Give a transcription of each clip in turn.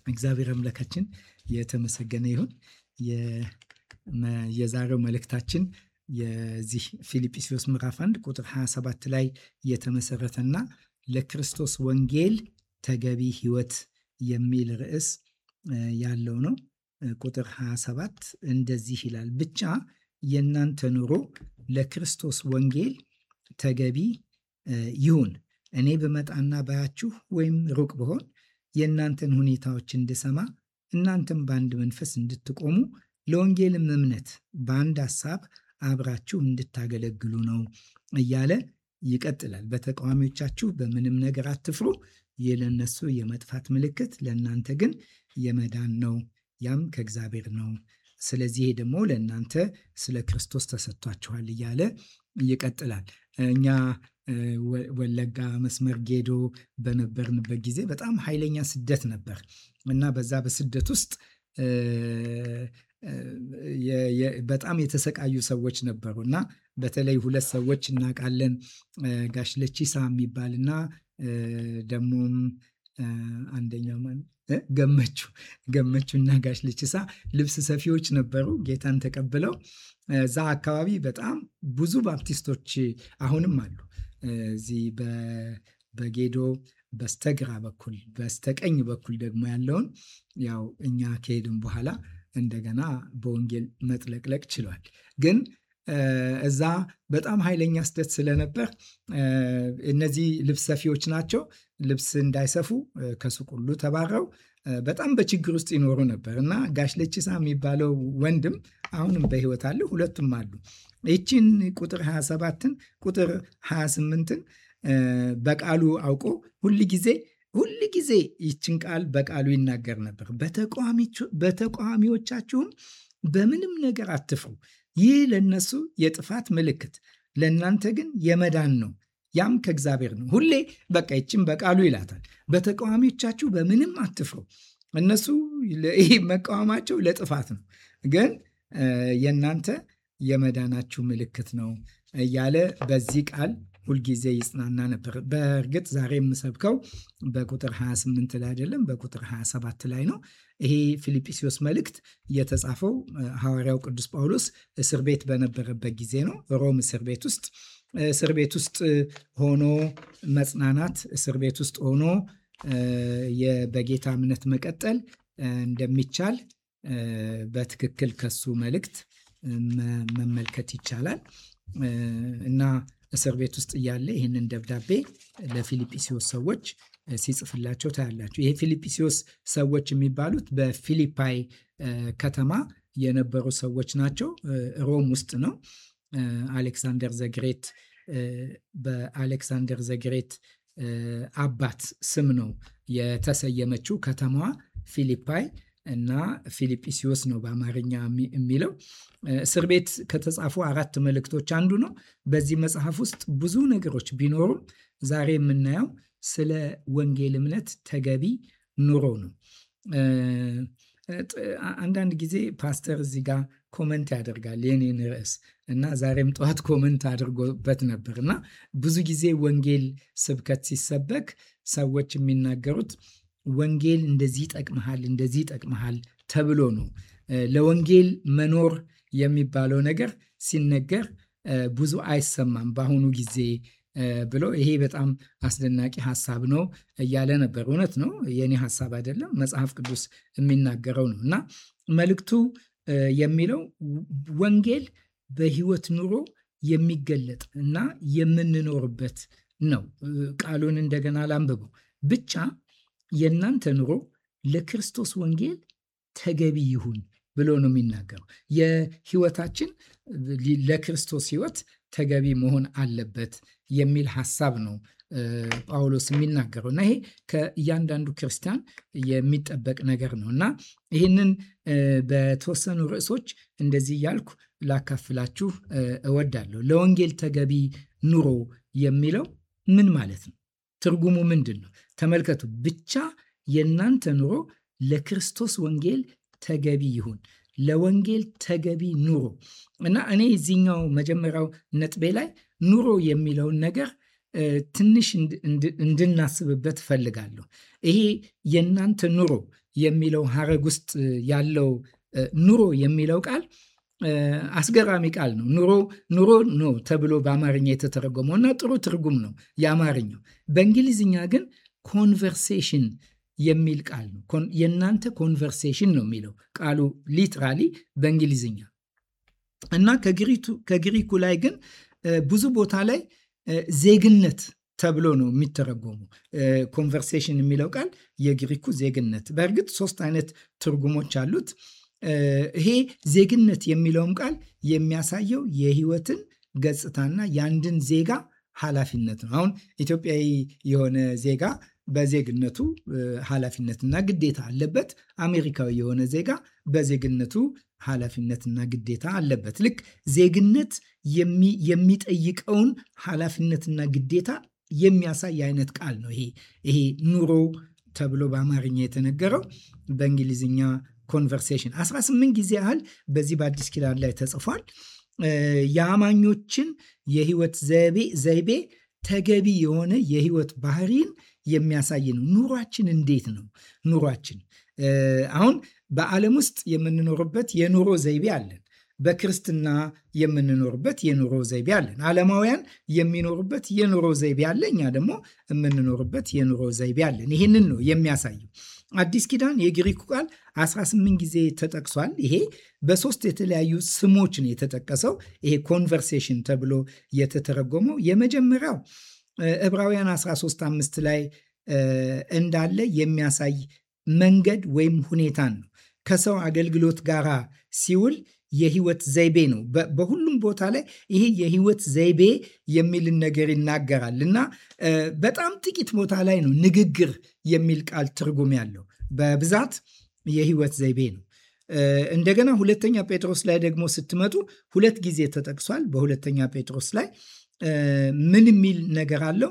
እግዚአብሔር አምላካችን የተመሰገነ ይሁን። የዛሬው መልእክታችን የዚህ ፊልጵስዩስ ምዕራፍ 1 ቁጥር 27 ላይ የተመሰረተና ለክርስቶስ ወንጌል ተገቢ ሕይወት የሚል ርዕስ ያለው ነው። ቁጥር 27 እንደዚህ ይላል፣ ብቻ የእናንተ ኑሮ ለክርስቶስ ወንጌል ተገቢ ይሁን። እኔ ብመጣና ባያችሁ ወይም ሩቅ ብሆን የእናንተን ሁኔታዎች እንድሰማ እናንተም በአንድ መንፈስ እንድትቆሙ ለወንጌልም እምነት በአንድ ሐሳብ አብራችሁ እንድታገለግሉ ነው እያለ ይቀጥላል። በተቃዋሚዎቻችሁ በምንም ነገር አትፍሩ። ይህ ለእነሱ የመጥፋት ምልክት፣ ለእናንተ ግን የመዳን ነው። ያም ከእግዚአብሔር ነው። ስለዚህ ይሄ ደግሞ ለእናንተ ስለ ክርስቶስ ተሰጥቷችኋል እያለ ይቀጥላል። እኛ ወለጋ መስመር ጌዶ በነበርንበት ጊዜ በጣም ኃይለኛ ስደት ነበር እና በዛ በስደት ውስጥ በጣም የተሰቃዩ ሰዎች ነበሩ እና በተለይ ሁለት ሰዎች እናውቃለን። ጋሽ ለቺሳ የሚባልና ደግሞም አንደኛው ገመቹ ገመቹ እና ጋሽ ለቺሳ ልብስ ሰፊዎች ነበሩ። ጌታን ተቀብለው እዛ አካባቢ በጣም ብዙ ባፕቲስቶች አሁንም አሉ። እዚህ በጌዶ በስተግራ በኩል በስተቀኝ በኩል ደግሞ ያለውን ያው እኛ ከሄድን በኋላ እንደገና በወንጌል መጥለቅለቅ ችሏል። ግን እዛ በጣም ኃይለኛ ስደት ስለነበር እነዚህ ልብስ ሰፊዎች ናቸው። ልብስ እንዳይሰፉ ከሱቅ ሁሉ ተባረው በጣም በችግር ውስጥ ይኖሩ ነበር እና ጋሽ ለቺሳ የሚባለው ወንድም አሁንም በሕይወት አለ። ሁለቱም አሉ። ይችን ቁጥር 27ን ቁጥር 28ን በቃሉ አውቆ ሁል ጊዜ ሁል ጊዜ ይችን ቃል በቃሉ ይናገር ነበር። በተቃዋሚዎቻችሁም በምንም ነገር አትፍሩ። ይህ ለነሱ የጥፋት ምልክት፣ ለእናንተ ግን የመዳን ነው። ያም ከእግዚአብሔር ነው። ሁሌ በቃ ይችን በቃሉ ይላታል። በተቃዋሚዎቻችሁ በምንም አትፍሩ። እነሱ ይህ መቃወማቸው ለጥፋት ነው፣ ግን የእናንተ የመዳናችሁ ምልክት ነው እያለ በዚህ ቃል ሁልጊዜ ይጽናና ነበር። በእርግጥ ዛሬ የምሰብከው በቁጥር 28 ላይ አይደለም፣ በቁጥር 27 ላይ ነው። ይሄ ፊልጵስዩስ መልእክት የተጻፈው ሐዋርያው ቅዱስ ጳውሎስ እስር ቤት በነበረበት ጊዜ ነው። ሮም እስር ቤት ውስጥ እስር ቤት ውስጥ ሆኖ መጽናናት፣ እስር ቤት ውስጥ ሆኖ በጌታ እምነት መቀጠል እንደሚቻል በትክክል ከሱ መልእክት መመልከት ይቻላል እና እስር ቤት ውስጥ እያለ ይህንን ደብዳቤ ለፊልጵስዩስ ሰዎች ሲጽፍላቸው ታያላችሁ። ይሄ ፊልጵስዩስ ሰዎች የሚባሉት በፊሊፓይ ከተማ የነበሩ ሰዎች ናቸው። ሮም ውስጥ ነው። አሌክሳንደር ዘግሬት በአሌክሳንደር ዘግሬት አባት ስም ነው የተሰየመችው ከተማዋ ፊሊፓይ እና ፊልጵስዩስ ነው በአማርኛ የሚለው። እስር ቤት ከተጻፉ አራት መልእክቶች አንዱ ነው። በዚህ መጽሐፍ ውስጥ ብዙ ነገሮች ቢኖሩም ዛሬ የምናየው ስለ ወንጌል እምነት ተገቢ ኑሮ ነው። አንዳንድ ጊዜ ፓስተር እዚህ ጋር ኮመንት ያደርጋል የኔን ርዕስ እና ዛሬም ጠዋት ኮመንት አድርጎበት ነበር እና ብዙ ጊዜ ወንጌል ስብከት ሲሰበክ ሰዎች የሚናገሩት ወንጌል እንደዚህ ይጠቅመሃል፣ እንደዚህ ይጠቅመሃል ተብሎ ነው። ለወንጌል መኖር የሚባለው ነገር ሲነገር ብዙ አይሰማም በአሁኑ ጊዜ ብሎ ይሄ በጣም አስደናቂ ሀሳብ ነው እያለ ነበር። እውነት ነው፣ የኔ ሀሳብ አይደለም፣ መጽሐፍ ቅዱስ የሚናገረው ነው እና መልእክቱ የሚለው ወንጌል በሕይወት ኑሮ የሚገለጥ እና የምንኖርበት ነው። ቃሉን እንደገና ላንብበው ብቻ የእናንተ ኑሮ ለክርስቶስ ወንጌል ተገቢ ይሁን ብሎ ነው የሚናገረው። የህይወታችን ለክርስቶስ ህይወት ተገቢ መሆን አለበት የሚል ሀሳብ ነው ጳውሎስ የሚናገረው እና ይሄ ከእያንዳንዱ ክርስቲያን የሚጠበቅ ነገር ነው እና ይህንን በተወሰኑ ርዕሶች እንደዚህ እያልኩ ላካፍላችሁ እወዳለሁ። ለወንጌል ተገቢ ኑሮ የሚለው ምን ማለት ነው? ትርጉሙ ምንድን ነው? ተመልከቱ። ብቻ የእናንተ ኑሮ ለክርስቶስ ወንጌል ተገቢ ይሁን። ለወንጌል ተገቢ ኑሮ እና እኔ እዚህኛው መጀመሪያው ነጥቤ ላይ ኑሮ የሚለውን ነገር ትንሽ እንድናስብበት እፈልጋለሁ። ይሄ የእናንተ ኑሮ የሚለው ሀረግ ውስጥ ያለው ኑሮ የሚለው ቃል አስገራሚ ቃል ነው። ኑሮ ኑሮ ነው ተብሎ በአማርኛ የተተረጎመው እና ጥሩ ትርጉም ነው የአማርኛው። በእንግሊዝኛ ግን ኮንቨርሴሽን የሚል ቃል ነው። የእናንተ ኮንቨርሴሽን ነው የሚለው ቃሉ ሊትራሊ በእንግሊዝኛ እና ከግሪኩ ላይ ግን ብዙ ቦታ ላይ ዜግነት ተብሎ ነው የሚተረጎሙ። ኮንቨርሴሽን የሚለው ቃል የግሪኩ ዜግነት። በእርግጥ ሶስት አይነት ትርጉሞች አሉት። ይሄ ዜግነት የሚለውም ቃል የሚያሳየው የህይወትን ገጽታና የአንድን ዜጋ ኃላፊነት ነው። አሁን ኢትዮጵያዊ የሆነ ዜጋ በዜግነቱ ኃላፊነትና ግዴታ አለበት። አሜሪካዊ የሆነ ዜጋ በዜግነቱ ኃላፊነትና ግዴታ አለበት። ልክ ዜግነት የሚጠይቀውን ኃላፊነትና ግዴታ የሚያሳይ አይነት ቃል ነው። ይሄ ይሄ ኑሮ ተብሎ በአማርኛ የተነገረው በእንግሊዝኛ ኮንቨርሴሽን 18 ጊዜ ያህል በዚህ በአዲስ ኪዳን ላይ ተጽፏል። የአማኞችን የህይወት ዘይቤ ተገቢ የሆነ የህይወት ባህሪን የሚያሳይ ነው። ኑሯችን እንዴት ነው? ኑሯችን አሁን በዓለም ውስጥ የምንኖርበት የኑሮ ዘይቤ አለን። በክርስትና የምንኖርበት የኑሮ ዘይቤ አለን። ዓለማውያን የሚኖሩበት የኑሮ ዘይቤ አለ። እኛ ደግሞ የምንኖርበት የኑሮ ዘይቤ አለን። ይህንን ነው የሚያሳየው። አዲስ ኪዳን የግሪኩ ቃል 18 ጊዜ ተጠቅሷል። ይሄ በሶስት የተለያዩ ስሞች ነው የተጠቀሰው። ይሄ ኮንቨርሴሽን ተብሎ የተተረጎመው የመጀመሪያው ዕብራውያን 13 5 ላይ እንዳለ የሚያሳይ መንገድ ወይም ሁኔታን ነው። ከሰው አገልግሎት ጋር ሲውል የህይወት ዘይቤ ነው። በሁሉም ቦታ ላይ ይሄ የህይወት ዘይቤ የሚልን ነገር ይናገራል እና በጣም ጥቂት ቦታ ላይ ነው ንግግር የሚል ቃል ትርጉም ያለው። በብዛት የህይወት ዘይቤ ነው። እንደገና ሁለተኛ ጴጥሮስ ላይ ደግሞ ስትመጡ ሁለት ጊዜ ተጠቅሷል። በሁለተኛ ጴጥሮስ ላይ ምን የሚል ነገር አለው?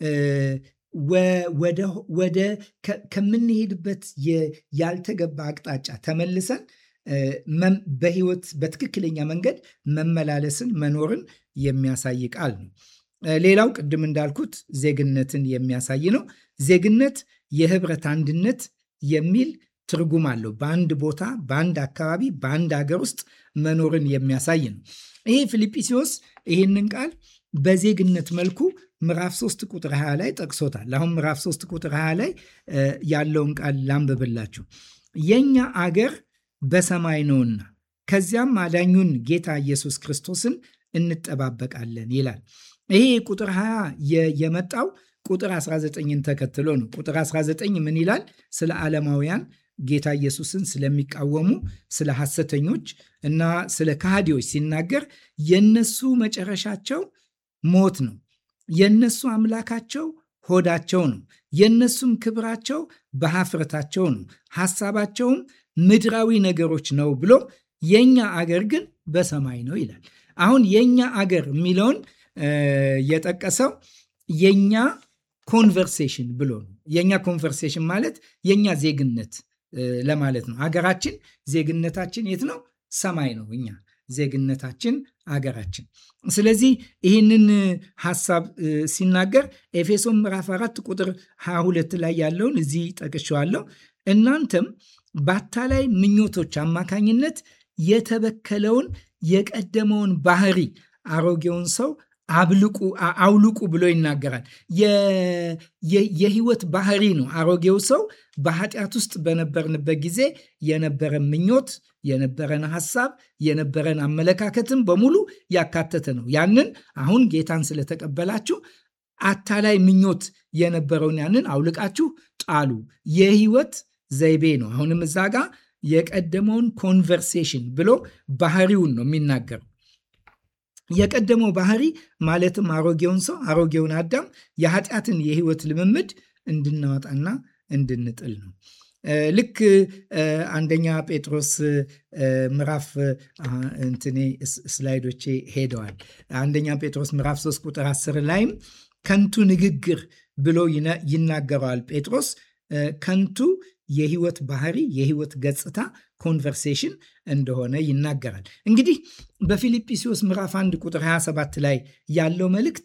ወደ ከምንሄድበት ያልተገባ አቅጣጫ ተመልሰን በህይወት በትክክለኛ መንገድ መመላለስን መኖርን የሚያሳይ ቃል ነው። ሌላው ቅድም እንዳልኩት ዜግነትን የሚያሳይ ነው። ዜግነት የህብረት አንድነት የሚል ትርጉም አለው። በአንድ ቦታ፣ በአንድ አካባቢ፣ በአንድ ሀገር ውስጥ መኖርን የሚያሳይ ነው። ይሄ ፊልጵስዩስ ይህንን ቃል በዜግነት መልኩ ምዕራፍ 3 ቁጥር 20 ላይ ጠቅሶታል። አሁን ምዕራፍ 3 ቁጥር 20 ላይ ያለውን ቃል ላንብብላችሁ። የእኛ አገር በሰማይ ነውና ከዚያም አዳኙን ጌታ ኢየሱስ ክርስቶስን እንጠባበቃለን ይላል። ይሄ ቁጥር 20 የመጣው ቁጥር 19ን ተከትሎ ነው። ቁጥር 19 ምን ይላል? ስለ ዓለማውያን ጌታ ኢየሱስን ስለሚቃወሙ ስለ ሐሰተኞች እና ስለ ከሃዲዎች ሲናገር የነሱ መጨረሻቸው ሞት ነው፣ የነሱ አምላካቸው ሆዳቸው ነው፣ የነሱም ክብራቸው በሀፍረታቸው ነው፣ ሐሳባቸውም ምድራዊ ነገሮች ነው ብሎ የኛ አገር ግን በሰማይ ነው ይላል። አሁን የኛ አገር የሚለውን የጠቀሰው የኛ ኮንቨርሴሽን ብሎ ነው። የኛ ኮንቨርሴሽን ማለት የኛ ዜግነት ለማለት ነው። አገራችን ዜግነታችን የት ነው? ሰማይ ነው። እኛ ዜግነታችን አገራችን። ስለዚህ ይህንን ሀሳብ ሲናገር ኤፌሶን ምዕራፍ 4 ቁጥር 22 ላይ ያለውን እዚህ ጠቅሼዋለሁ። እናንተም በአታላይ ምኞቶች አማካኝነት የተበከለውን የቀደመውን ባህሪ አሮጌውን ሰው አብልቁ አውልቁ ብሎ ይናገራል። የህይወት ባህሪ ነው። አሮጌው ሰው በኃጢአት ውስጥ በነበርንበት ጊዜ የነበረን ምኞት፣ የነበረን ሀሳብ፣ የነበረን አመለካከትን በሙሉ ያካተተ ነው። ያንን አሁን ጌታን ስለተቀበላችሁ አታላይ ምኞት የነበረውን ያንን አውልቃችሁ ጣሉ። የህይወት ዘይቤ ነው። አሁንም እዛ ጋ የቀደመውን ኮንቨርሴሽን ብሎ ባህሪውን ነው የሚናገረው። የቀደመው ባህሪ ማለትም አሮጌውን ሰው አሮጌውን አዳም የኃጢአትን የህይወት ልምምድ እንድናወጣና እንድንጥል ነው። ልክ አንደኛ ጴጥሮስ ምዕራፍ እንትኔ ስላይዶቼ ሄደዋል። አንደኛ ጴጥሮስ ምዕራፍ 3 ቁጥር 10 ላይም ከንቱ ንግግር ብሎ ይናገረዋል ጴጥሮስ ከንቱ የህይወት ባህሪ የህይወት ገጽታ ኮንቨርሴሽን እንደሆነ ይናገራል። እንግዲህ በፊልጵስዩስ ምዕራፍ 1 ቁጥር 27 ላይ ያለው መልእክት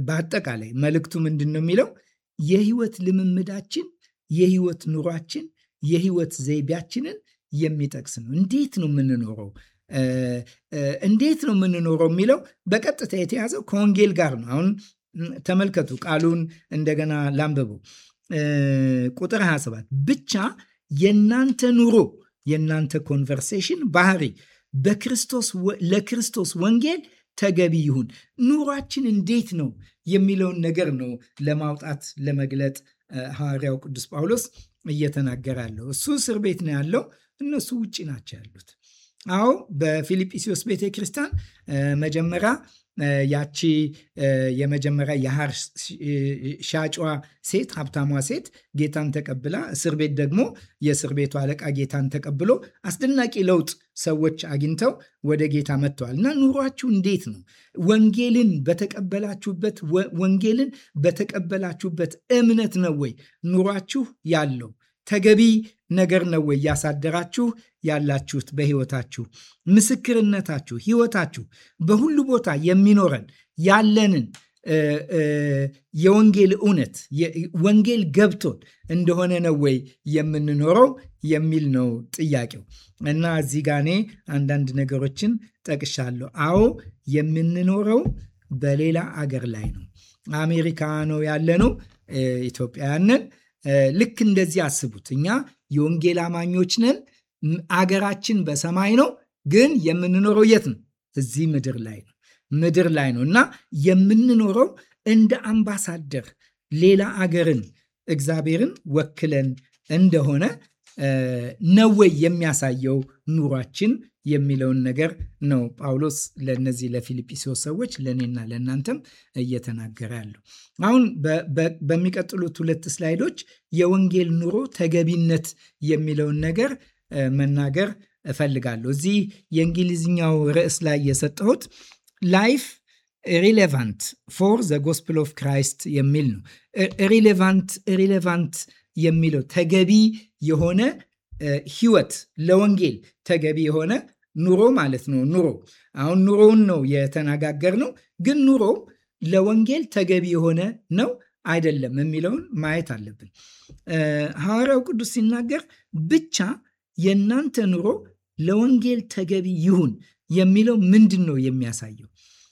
በአጠቃላይ መልእክቱ ምንድን ነው የሚለው የህይወት ልምምዳችን የህይወት ኑሯችን የህይወት ዘይቤያችንን የሚጠቅስ ነው። እንዴት ነው የምንኖረው? እንዴት ነው የምንኖረው የሚለው በቀጥታ የተያዘው ከወንጌል ጋር ነው። አሁን ተመልከቱ፣ ቃሉን እንደገና ላንብቡ። ቁጥር 27 ብቻ የእናንተ ኑሮ የእናንተ ኮንቨርሴሽን ባህሪ በክርስቶስ ለክርስቶስ ወንጌል ተገቢ ይሁን። ኑሯችን እንዴት ነው የሚለውን ነገር ነው ለማውጣት ለመግለጥ ሐዋርያው ቅዱስ ጳውሎስ እየተናገረ ያለው። እሱ እስር ቤት ነው ያለው፣ እነሱ ውጭ ናቸው ያሉት። አዎ በፊልጵስዩስ ቤተ ክርስቲያን መጀመሪያ ያቺ የመጀመሪያ የሐር ሻጯ ሴት ሀብታሟ ሴት ጌታን ተቀብላ እስር ቤት ደግሞ የእስር ቤቱ አለቃ ጌታን ተቀብሎ አስደናቂ ለውጥ ሰዎች አግኝተው ወደ ጌታ መጥተዋል። እና ኑሯችሁ እንዴት ነው? ወንጌልን በተቀበላችሁበት ወንጌልን በተቀበላችሁበት እምነት ነው ወይ ኑሯችሁ ያለው? ተገቢ ነገር ነው ወይ እያሳደራችሁ ያላችሁት በህይወታችሁ? ምስክርነታችሁ፣ ህይወታችሁ በሁሉ ቦታ የሚኖረን ያለንን የወንጌል እውነት ወንጌል ገብቶን እንደሆነ ነው ወይ የምንኖረው የሚል ነው ጥያቄው። እና እዚህ ጋ እኔ አንዳንድ ነገሮችን ጠቅሻለሁ። አዎ የምንኖረው በሌላ አገር ላይ ነው። አሜሪካ ነው ያለነው፣ ኢትዮጵያውያንን ልክ እንደዚህ አስቡት። እኛ የወንጌል አማኞች ነን። አገራችን በሰማይ ነው፣ ግን የምንኖረው የት ነው? እዚህ ምድር ላይ ነው። ምድር ላይ ነው እና የምንኖረው እንደ አምባሳደር ሌላ አገርን እግዚአብሔርን ወክለን እንደሆነ ነው ወይ የሚያሳየው ኑሯችን የሚለውን ነገር ነው ጳውሎስ ለእነዚህ ለፊልጵስዩስ ሰዎች ለእኔና ለእናንተም እየተናገረ ያለው። አሁን በሚቀጥሉት ሁለት ስላይዶች የወንጌል ኑሮ ተገቢነት የሚለውን ነገር መናገር እፈልጋለሁ። እዚህ የእንግሊዝኛው ርዕስ ላይ የሰጠሁት ላይፍ ሪሌቫንት ፎር ዘ ጎስፕል ኦፍ ክራይስት የሚል ነው። ሪሌቫንት ሪሌቫንት የሚለው ተገቢ የሆነ ህይወት ለወንጌል ተገቢ የሆነ ኑሮ ማለት ነው። ኑሮ አሁን ኑሮውን ነው የተነጋገር ነው። ግን ኑሮ ለወንጌል ተገቢ የሆነ ነው አይደለም የሚለውን ማየት አለብን። ሐዋርያው ቅዱስ ሲናገር ብቻ የእናንተ ኑሮ ለወንጌል ተገቢ ይሁን የሚለው ምንድን ነው የሚያሳየው?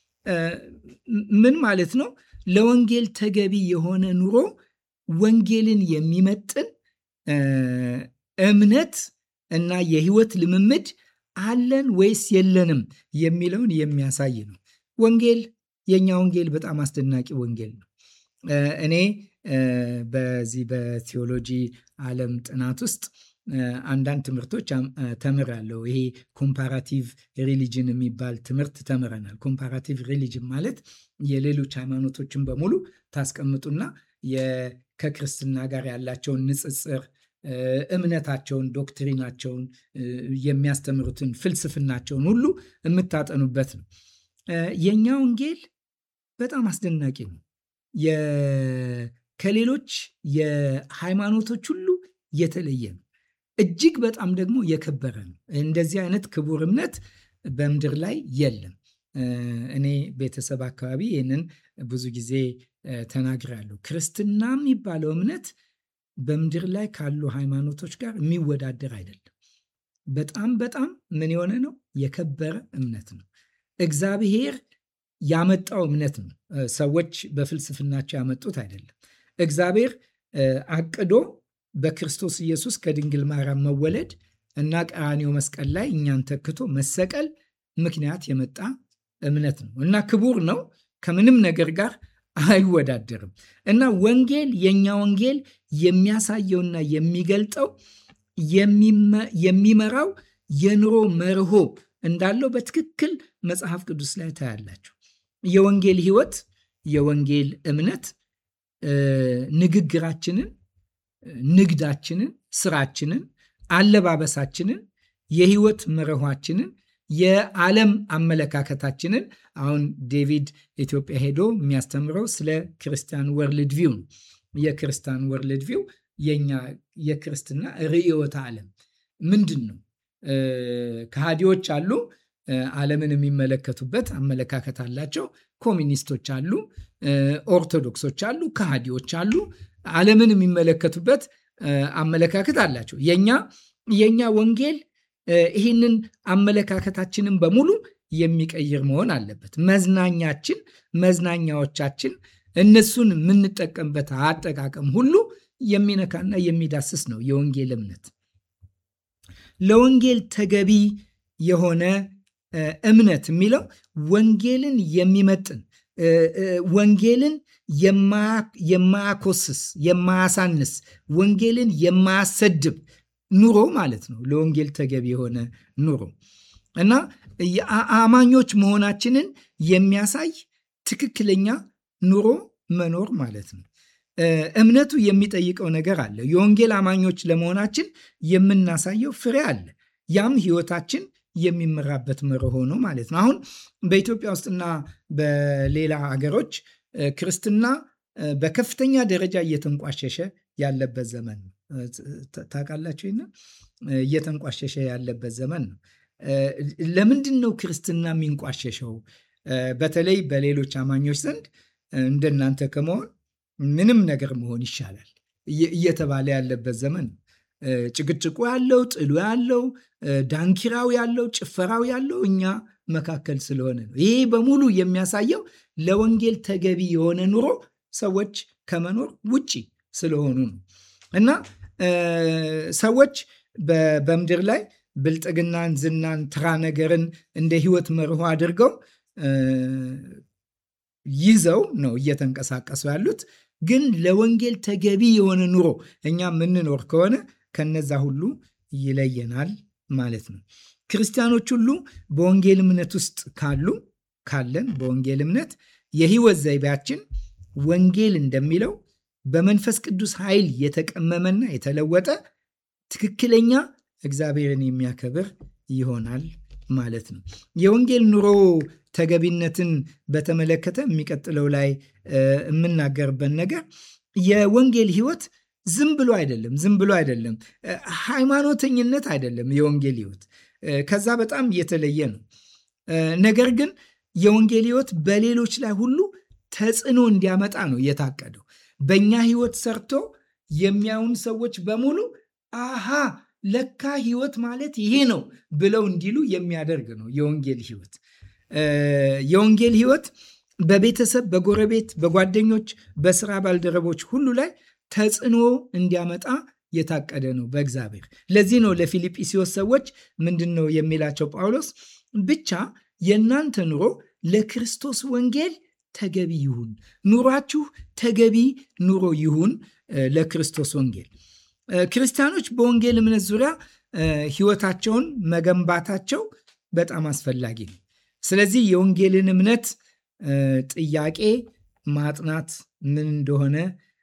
ምን ማለት ነው? ለወንጌል ተገቢ የሆነ ኑሮ ወንጌልን የሚመጥን እምነት እና የህይወት ልምምድ አለን ወይስ የለንም የሚለውን የሚያሳይ ነው። ወንጌል የእኛ ወንጌል በጣም አስደናቂ ወንጌል ነው። እኔ በዚህ በቴዎሎጂ ዓለም ጥናት ውስጥ አንዳንድ ትምህርቶች ተምራለሁ። ይሄ ኮምፓራቲቭ ሪሊጅን የሚባል ትምህርት ተምረናል። ኮምፓራቲቭ ሪሊጅን ማለት የሌሎች ሃይማኖቶችን በሙሉ ታስቀምጡና ከክርስትና ጋር ያላቸውን ንጽጽር፣ እምነታቸውን፣ ዶክትሪናቸውን፣ የሚያስተምሩትን ፍልስፍናቸውን ሁሉ የምታጠኑበት ነው። የእኛ ወንጌል በጣም አስደናቂ ነው። ከሌሎች የሃይማኖቶች ሁሉ የተለየ ነው። እጅግ በጣም ደግሞ የከበረ ነው። እንደዚህ አይነት ክቡር እምነት በምድር ላይ የለም። እኔ ቤተሰብ አካባቢ ይህንን ብዙ ጊዜ ተናግራለሁ። ክርስትና የሚባለው እምነት በምድር ላይ ካሉ ሃይማኖቶች ጋር የሚወዳደር አይደለም። በጣም በጣም ምን የሆነ ነው? የከበረ እምነት ነው። እግዚአብሔር ያመጣው እምነት ነው። ሰዎች በፍልስፍናቸው ያመጡት አይደለም። እግዚአብሔር አቅዶ በክርስቶስ ኢየሱስ ከድንግል ማርያም መወለድ እና ቀራንዮ መስቀል ላይ እኛን ተክቶ መሰቀል ምክንያት የመጣ እምነት ነው እና ክቡር ነው። ከምንም ነገር ጋር አይወዳደርም እና ወንጌል የእኛ ወንጌል የሚያሳየውና የሚገልጠው የሚመራው የኑሮ መርሆ እንዳለው በትክክል መጽሐፍ ቅዱስ ላይ ታያላችሁ። የወንጌል ሕይወት፣ የወንጌል እምነት ንግግራችንን፣ ንግዳችንን፣ ስራችንን፣ አለባበሳችንን፣ የህይወት መርኋችንን፣ የዓለም አመለካከታችንን አሁን ዴቪድ ኢትዮጵያ ሄዶ የሚያስተምረው ስለ ክርስቲያን ወርልድ ቪው ነው። የክርስቲያን ወርልድ ቪው የኛ የክርስትና ርዕዮተ ዓለም ምንድን ነው? ከሃዲዎች አሉ። ዓለምን የሚመለከቱበት አመለካከት አላቸው። ኮሚኒስቶች አሉ፣ ኦርቶዶክሶች አሉ፣ ከሃዲዎች አሉ። ዓለምን የሚመለከቱበት አመለካከት አላቸው። የኛ የኛ ወንጌል ይህንን አመለካከታችንን በሙሉ የሚቀይር መሆን አለበት። መዝናኛችን፣ መዝናኛዎቻችን እነሱን የምንጠቀምበት አጠቃቀም ሁሉ የሚነካና የሚዳስስ ነው የወንጌል እምነት። ለወንጌል ተገቢ የሆነ እምነት የሚለው ወንጌልን የሚመጥን ወንጌልን የማያኮስስ የማያሳንስ ወንጌልን የማያሰድብ ኑሮ ማለት ነው። ለወንጌል ተገቢ የሆነ ኑሮ እና አማኞች መሆናችንን የሚያሳይ ትክክለኛ ኑሮ መኖር ማለት ነው። እምነቱ የሚጠይቀው ነገር አለ። የወንጌል አማኞች ለመሆናችን የምናሳየው ፍሬ አለ። ያም ሕይወታችን የሚመራበት መርሆ ነው ማለት ነው። አሁን በኢትዮጵያ ውስጥና በሌላ ሀገሮች ክርስትና በከፍተኛ ደረጃ እየተንቋሸሸ ያለበት ዘመን ነው። ታውቃላችሁ? እየተንቋሸሸ ያለበት ዘመን ነው። ለምንድን ነው ክርስትና የሚንቋሸሸው? በተለይ በሌሎች አማኞች ዘንድ እንደናንተ ከመሆን ምንም ነገር መሆን ይሻላል እየተባለ ያለበት ዘመን ነው። ጭቅጭቁ ያለው፣ ጥሉ ያለው፣ ዳንኪራው ያለው፣ ጭፈራው ያለው እኛ መካከል ስለሆነ ነው። ይሄ በሙሉ የሚያሳየው ለወንጌል ተገቢ የሆነ ኑሮ ሰዎች ከመኖር ውጪ ስለሆኑ ነው እና ሰዎች በምድር ላይ ብልጥግናን፣ ዝናን፣ ትራ ነገርን እንደ ህይወት መርሆ አድርገው ይዘው ነው እየተንቀሳቀሱ ያሉት። ግን ለወንጌል ተገቢ የሆነ ኑሮ እኛ የምንኖር ከሆነ ከነዛ ሁሉ ይለየናል ማለት ነው። ክርስቲያኖች ሁሉ በወንጌል እምነት ውስጥ ካሉ ካለን በወንጌል እምነት የህይወት ዘይቤያችን ወንጌል እንደሚለው በመንፈስ ቅዱስ ኃይል የተቀመመና የተለወጠ ትክክለኛ እግዚአብሔርን የሚያከብር ይሆናል ማለት ነው። የወንጌል ኑሮ ተገቢነትን በተመለከተ የሚቀጥለው ላይ የምናገርበት ነገር የወንጌል ህይወት ዝም ብሎ አይደለም። ዝም ብሎ አይደለም። ሃይማኖተኝነት አይደለም። የወንጌል ህይወት ከዛ በጣም የተለየ ነው። ነገር ግን የወንጌል ህይወት በሌሎች ላይ ሁሉ ተጽዕኖ እንዲያመጣ ነው የታቀደው። በእኛ ህይወት ሰርቶ የሚያዩን ሰዎች በሙሉ አሃ ለካ ህይወት ማለት ይሄ ነው ብለው እንዲሉ የሚያደርግ ነው የወንጌል ህይወት። የወንጌል ህይወት በቤተሰብ፣ በጎረቤት፣ በጓደኞች፣ በስራ ባልደረቦች ሁሉ ላይ ተጽዕኖ እንዲያመጣ የታቀደ ነው በእግዚአብሔር። ለዚህ ነው ለፊልጵስዩስ ሰዎች ምንድን ነው የሚላቸው ጳውሎስ ብቻ የእናንተ ኑሮ ለክርስቶስ ወንጌል ተገቢ ይሁን፣ ኑሯችሁ ተገቢ ኑሮ ይሁን ለክርስቶስ ወንጌል። ክርስቲያኖች በወንጌል እምነት ዙሪያ ህይወታቸውን መገንባታቸው በጣም አስፈላጊ ነው። ስለዚህ የወንጌልን እምነት ጥያቄ ማጥናት ምን እንደሆነ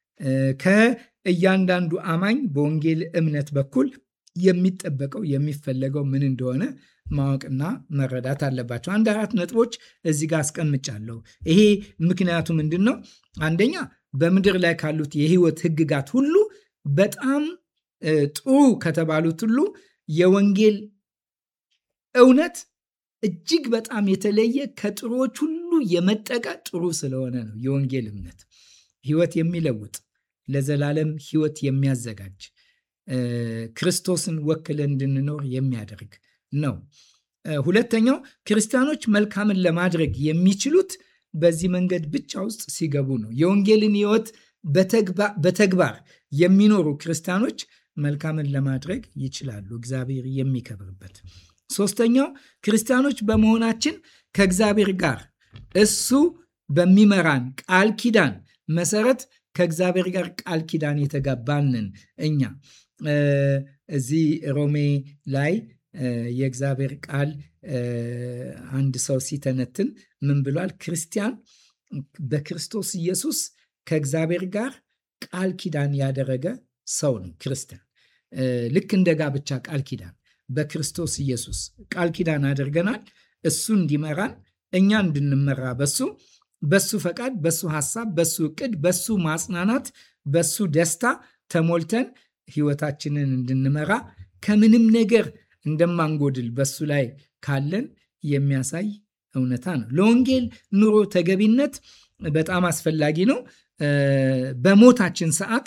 ከእያንዳንዱ አማኝ በወንጌል እምነት በኩል የሚጠበቀው የሚፈለገው ምን እንደሆነ ማወቅና መረዳት አለባቸው። አንድ አራት ነጥቦች እዚህ ጋር አስቀምጫለሁ። ይሄ ምክንያቱ ምንድን ነው? አንደኛ በምድር ላይ ካሉት የህይወት ህግጋት ሁሉ በጣም ጥሩ ከተባሉት ሁሉ የወንጌል እውነት እጅግ በጣም የተለየ ከጥሩዎች ሁሉ የመጠቀ ጥሩ ስለሆነ ነው። የወንጌል እምነት ህይወት የሚለውጥ ለዘላለም ህይወት የሚያዘጋጅ ክርስቶስን ወክለን እንድንኖር የሚያደርግ ነው። ሁለተኛው ክርስቲያኖች መልካምን ለማድረግ የሚችሉት በዚህ መንገድ ብቻ ውስጥ ሲገቡ ነው። የወንጌልን ህይወት በተግባር የሚኖሩ ክርስቲያኖች መልካምን ለማድረግ ይችላሉ፣ እግዚአብሔር የሚከብርበት። ሶስተኛው ክርስቲያኖች በመሆናችን ከእግዚአብሔር ጋር እሱ በሚመራን ቃል ኪዳን መሰረት ከእግዚአብሔር ጋር ቃል ኪዳን የተጋባንን እኛ እዚህ ሮሜ ላይ የእግዚአብሔር ቃል አንድ ሰው ሲተነትን ምን ብሏል? ክርስቲያን በክርስቶስ ኢየሱስ ከእግዚአብሔር ጋር ቃል ኪዳን ያደረገ ሰው ነው። ክርስቲያን ልክ እንደ ጋብቻ ቃል ኪዳን በክርስቶስ ኢየሱስ ቃል ኪዳን አድርገናል። እሱ እንዲመራን እኛ እንድንመራ በሱ በሱ ፈቃድ፣ በሱ ሐሳብ፣ በሱ እቅድ፣ በሱ ማጽናናት፣ በሱ ደስታ ተሞልተን ህይወታችንን እንድንመራ ከምንም ነገር እንደማንጎድል በሱ ላይ ካለን የሚያሳይ እውነታ ነው። ለወንጌል ኑሮ ተገቢነት በጣም አስፈላጊ ነው። በሞታችን ሰዓት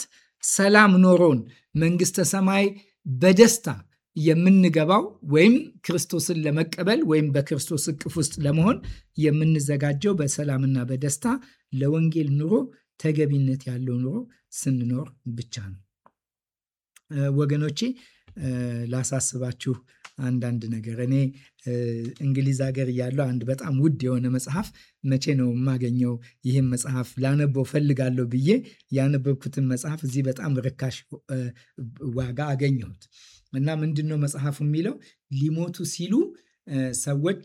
ሰላም ኖሮን መንግስተ ሰማይ በደስታ የምንገባው ወይም ክርስቶስን ለመቀበል ወይም በክርስቶስ እቅፍ ውስጥ ለመሆን የምንዘጋጀው በሰላምና በደስታ ለወንጌል ኑሮ ተገቢነት ያለው ኑሮ ስንኖር ብቻ ነው። ወገኖቼ ላሳስባችሁ አንዳንድ ነገር እኔ እንግሊዝ ሀገር እያለሁ አንድ በጣም ውድ የሆነ መጽሐፍ መቼ ነው የማገኘው ይህም መጽሐፍ ላነበው ፈልጋለሁ ብዬ ያነበብኩትን መጽሐፍ እዚህ በጣም ርካሽ ዋጋ አገኘሁት እና ምንድን ነው መጽሐፉ የሚለው ሊሞቱ ሲሉ ሰዎች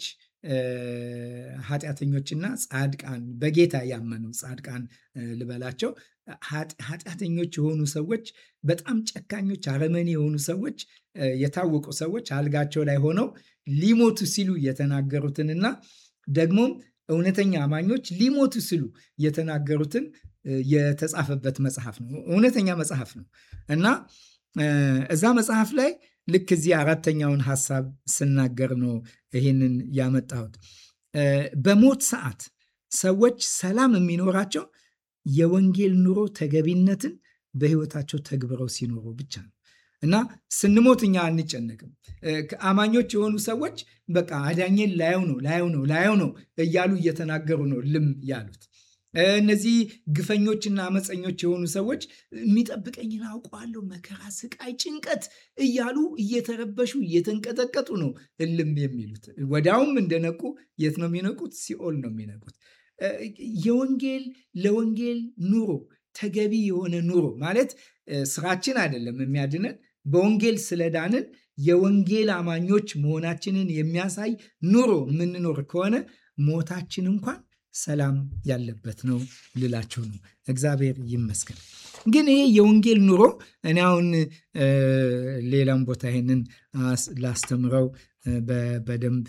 ኃጢአተኞችና ጻድቃን በጌታ ያመኑ ጻድቃን ልበላቸው ኃጢአተኞች የሆኑ ሰዎች በጣም ጨካኞች፣ አረመኔ የሆኑ ሰዎች የታወቁ ሰዎች አልጋቸው ላይ ሆነው ሊሞቱ ሲሉ የተናገሩትንና ደግሞም እውነተኛ አማኞች ሊሞቱ ሲሉ የተናገሩትን የተጻፈበት መጽሐፍ ነው። እውነተኛ መጽሐፍ ነው እና እዛ መጽሐፍ ላይ ልክ እዚህ አራተኛውን ሀሳብ ስናገር ነው ይህንን ያመጣሁት። በሞት ሰዓት ሰዎች ሰላም የሚኖራቸው የወንጌል ኑሮ ተገቢነትን በሕይወታቸው ተግብረው ሲኖሩ ብቻ ነው እና ስንሞት እኛ አንጨነቅም። አማኞች የሆኑ ሰዎች በቃ አዳኜን ላየው ነው ላየው ነው ላየው ነው እያሉ እየተናገሩ ነው ልም ያሉት። እነዚህ ግፈኞችና አመፀኞች የሆኑ ሰዎች የሚጠብቀኝን አውቀዋለሁ፣ መከራ፣ ስቃይ፣ ጭንቀት እያሉ እየተረበሹ እየተንቀጠቀጡ ነው እልም የሚሉት። ወዲያውም እንደነቁ የት ነው የሚነቁት? ሲኦል ነው የሚነቁት። የወንጌል ለወንጌል ኑሮ ተገቢ የሆነ ኑሮ ማለት ስራችን አይደለም የሚያድነን በወንጌል ስለዳንን የወንጌል አማኞች መሆናችንን የሚያሳይ ኑሮ የምንኖር ከሆነ ሞታችን እንኳን ሰላም ያለበት ነው ልላችሁ ነው። እግዚአብሔር ይመስገን። ግን ይሄ የወንጌል ኑሮ እኔ አሁን ሌላም ቦታ ይሄንን ላስተምረው በደንብ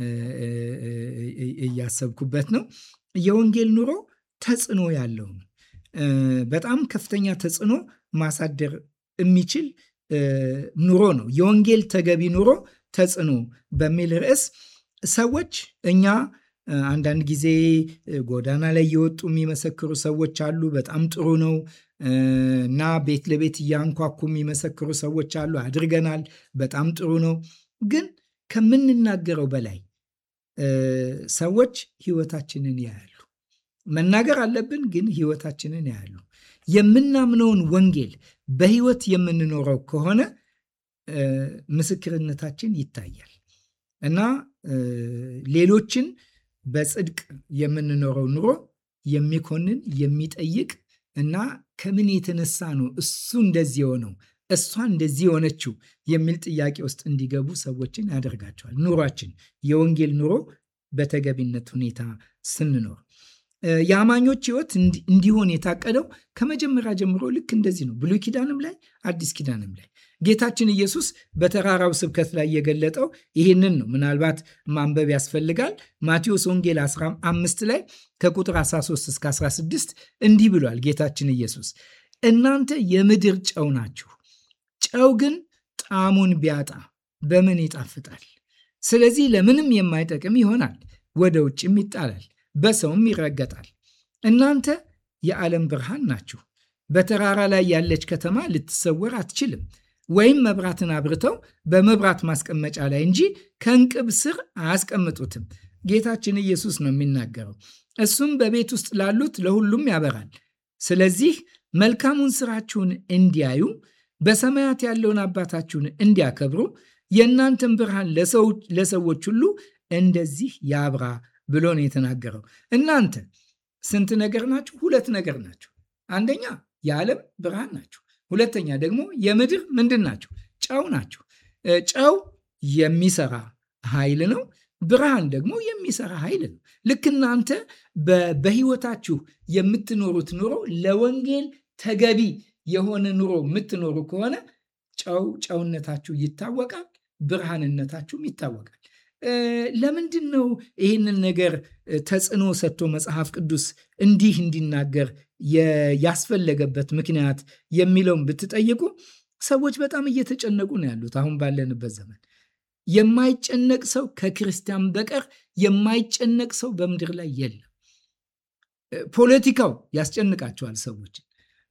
እያሰብኩበት ነው። የወንጌል ኑሮ ተጽዕኖ ያለው ነው። በጣም ከፍተኛ ተጽዕኖ ማሳደር የሚችል ኑሮ ነው። የወንጌል ተገቢ ኑሮ ተጽዕኖ በሚል ርዕስ ሰዎች እኛ አንዳንድ ጊዜ ጎዳና ላይ የወጡ የሚመሰክሩ ሰዎች አሉ። በጣም ጥሩ ነው እና ቤት ለቤት እያንኳኩ የሚመሰክሩ ሰዎች አሉ። አድርገናል። በጣም ጥሩ ነው። ግን ከምንናገረው በላይ ሰዎች ሕይወታችንን ያያሉ። መናገር አለብን፣ ግን ሕይወታችንን ያያሉ። የምናምነውን ወንጌል በሕይወት የምንኖረው ከሆነ ምስክርነታችን ይታያል እና ሌሎችን በጽድቅ የምንኖረው ኑሮ የሚኮንን የሚጠይቅ እና ከምን የተነሳ ነው እሱ እንደዚህ የሆነው እሷ እንደዚህ የሆነችው የሚል ጥያቄ ውስጥ እንዲገቡ ሰዎችን ያደርጋቸዋል። ኑሯችን የወንጌል ኑሮ በተገቢነት ሁኔታ ስንኖር የአማኞች ሕይወት እንዲሆን የታቀደው ከመጀመሪያ ጀምሮ ልክ እንደዚህ ነው። ብሉይ ኪዳንም ላይ አዲስ ኪዳንም ላይ ጌታችን ኢየሱስ በተራራው ስብከት ላይ የገለጠው ይህንን ነው። ምናልባት ማንበብ ያስፈልጋል። ማቴዎስ ወንጌል 15 ላይ ከቁጥር 13 እስከ 16 እንዲህ ብሏል ጌታችን ኢየሱስ እናንተ የምድር ጨው ናችሁ። ጨው ግን ጣዕሙን ቢያጣ በምን ይጣፍጣል? ስለዚህ ለምንም የማይጠቅም ይሆናል፣ ወደ ውጭም ይጣላል፣ በሰውም ይረገጣል። እናንተ የዓለም ብርሃን ናችሁ። በተራራ ላይ ያለች ከተማ ልትሰወር አትችልም። ወይም መብራትን አብርተው በመብራት ማስቀመጫ ላይ እንጂ ከእንቅብ ስር አያስቀምጡትም። ጌታችን ኢየሱስ ነው የሚናገረው። እሱም በቤት ውስጥ ላሉት ለሁሉም ያበራል። ስለዚህ መልካሙን ስራችሁን እንዲያዩ በሰማያት ያለውን አባታችሁን እንዲያከብሩ የእናንተን ብርሃን ለሰዎች ሁሉ እንደዚህ ያብራ ብሎ ነው የተናገረው። እናንተ ስንት ነገር ናችሁ? ሁለት ነገር ናችሁ። አንደኛ የዓለም ብርሃን ናችሁ። ሁለተኛ ደግሞ የምድር ምንድን ናቸው? ጨው ናቸው። ጨው የሚሰራ ኃይል ነው። ብርሃን ደግሞ የሚሰራ ኃይል ነው። ልክ እናንተ በሕይወታችሁ የምትኖሩት ኑሮ ለወንጌል ተገቢ የሆነ ኑሮ የምትኖሩ ከሆነ ጨው ጨውነታችሁ ይታወቃል፣ ብርሃንነታችሁም ይታወቃል። ለምንድን ነው ይህንን ነገር ተጽዕኖ ሰጥቶ መጽሐፍ ቅዱስ እንዲህ እንዲናገር ያስፈለገበት ምክንያት የሚለውን ብትጠይቁ ሰዎች በጣም እየተጨነቁ ነው ያሉት። አሁን ባለንበት ዘመን የማይጨነቅ ሰው ከክርስቲያን በቀር የማይጨነቅ ሰው በምድር ላይ የለም። ፖለቲካው ያስጨንቃቸዋል ሰዎችን።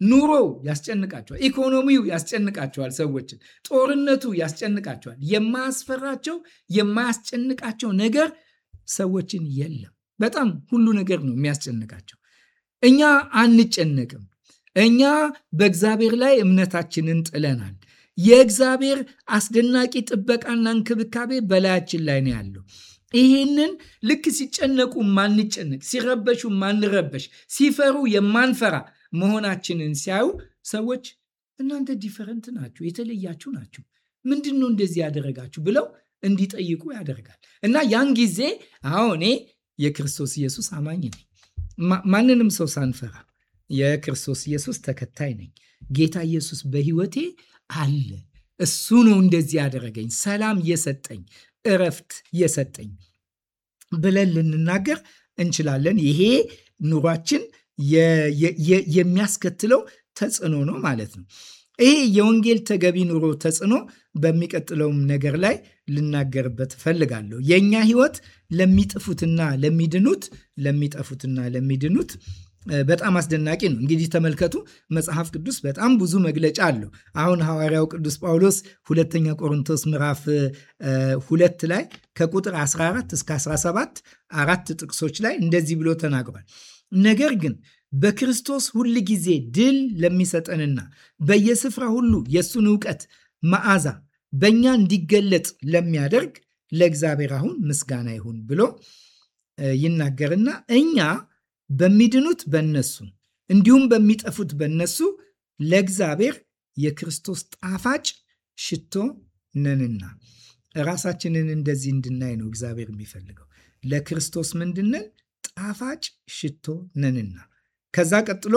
ኑሮው ያስጨንቃቸዋል። ኢኮኖሚው ያስጨንቃቸዋል። ሰዎችን ጦርነቱ ያስጨንቃቸዋል። የማያስፈራቸው የማያስጨንቃቸው ነገር ሰዎችን የለም። በጣም ሁሉ ነገር ነው የሚያስጨንቃቸው። እኛ አንጨነቅም። እኛ በእግዚአብሔር ላይ እምነታችንን ጥለናል። የእግዚአብሔር አስደናቂ ጥበቃና እንክብካቤ በላያችን ላይ ነው ያለው። ይህንን ልክ ሲጨነቁ ማንጨነቅ፣ ሲረበሹ ማንረበሽ፣ ሲፈሩ የማንፈራ መሆናችንን ሲያዩ ሰዎች እናንተ ዲፈረንት ናችሁ፣ የተለያችሁ ናችሁ፣ ምንድን ነው እንደዚህ ያደረጋችሁ ብለው እንዲጠይቁ ያደርጋል። እና ያን ጊዜ አዎ እኔ የክርስቶስ ኢየሱስ አማኝ ነኝ፣ ማንንም ሰው ሳንፈራ የክርስቶስ ኢየሱስ ተከታይ ነኝ፣ ጌታ ኢየሱስ በሕይወቴ አለ፣ እሱ ነው እንደዚህ ያደረገኝ፣ ሰላም የሰጠኝ እረፍት የሰጠኝ ብለን ልንናገር እንችላለን። ይሄ ኑሯችን የሚያስከትለው ተጽዕኖ ነው ማለት ነው። ይሄ የወንጌል ተገቢ ኑሮ ተጽዕኖ በሚቀጥለውም ነገር ላይ ልናገርበት እፈልጋለሁ። የእኛ ሕይወት ለሚጥፉትና ለሚድኑት ለሚጠፉትና ለሚድኑት በጣም አስደናቂ ነው። እንግዲህ ተመልከቱ፣ መጽሐፍ ቅዱስ በጣም ብዙ መግለጫ አለው። አሁን ሐዋርያው ቅዱስ ጳውሎስ ሁለተኛ ቆሮንቶስ ምዕራፍ ሁለት ላይ ከቁጥር 14 እስከ 17 አራት ጥቅሶች ላይ እንደዚህ ብሎ ተናግሯል። ነገር ግን በክርስቶስ ሁል ጊዜ ድል ለሚሰጠንና በየስፍራ ሁሉ የእሱን እውቀት መዓዛ በእኛ እንዲገለጥ ለሚያደርግ ለእግዚአብሔር አሁን ምስጋና ይሁን ብሎ ይናገርና እኛ በሚድኑት በነሱ እንዲሁም በሚጠፉት በነሱ ለእግዚአብሔር የክርስቶስ ጣፋጭ ሽቶ ነንና። ራሳችንን እንደዚህ እንድናይ ነው እግዚአብሔር የሚፈልገው። ለክርስቶስ ምንድነን? ጣፋጭ ሽቶ ነንና። ከዛ ቀጥሎ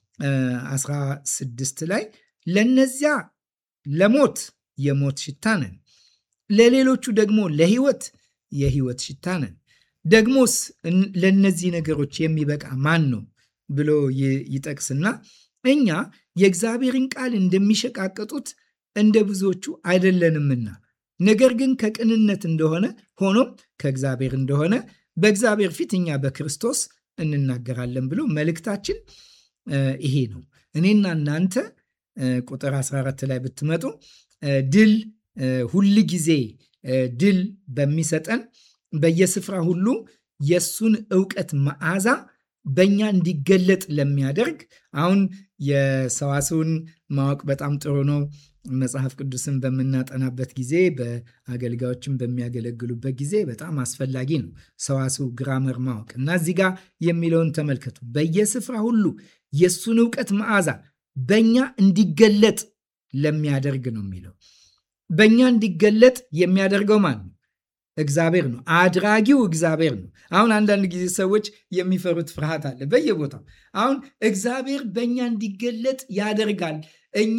16 ላይ ለነዚያ ለሞት የሞት ሽታ ነን፣ ለሌሎቹ ደግሞ ለሕይወት የሕይወት ሽታ ነን። ደግሞስ ለእነዚህ ነገሮች የሚበቃ ማን ነው ብሎ ይጠቅስና እኛ የእግዚአብሔርን ቃል እንደሚሸቃቀጡት እንደ ብዙዎቹ አይደለንምና ነገር ግን ከቅንነት እንደሆነ ሆኖም ከእግዚአብሔር እንደሆነ በእግዚአብሔር ፊት እኛ በክርስቶስ እንናገራለን ብሎ መልእክታችን ይሄ ነው። እኔና እናንተ ቁጥር 14 ላይ ብትመጡ ድል ሁል ጊዜ ድል በሚሰጠን በየስፍራ ሁሉ የእሱን እውቀት መዓዛ በእኛ እንዲገለጥ ለሚያደርግ አሁን የሰዋስውን ማወቅ በጣም ጥሩ ነው። መጽሐፍ ቅዱስን በምናጠናበት ጊዜ በአገልጋዮችን በሚያገለግሉበት ጊዜ በጣም አስፈላጊ ነው ሰዋስው ግራመር ማወቅ እና እዚህ ጋር የሚለውን ተመልከቱ። በየስፍራ ሁሉ የእሱን እውቀት መዓዛ በእኛ እንዲገለጥ ለሚያደርግ ነው የሚለው። በእኛ እንዲገለጥ የሚያደርገው ማን ነው? እግዚአብሔር ነው። አድራጊው እግዚአብሔር ነው። አሁን አንዳንድ ጊዜ ሰዎች የሚፈሩት ፍርሃት አለ በየቦታው። አሁን እግዚአብሔር በእኛ እንዲገለጥ ያደርጋል። እኛ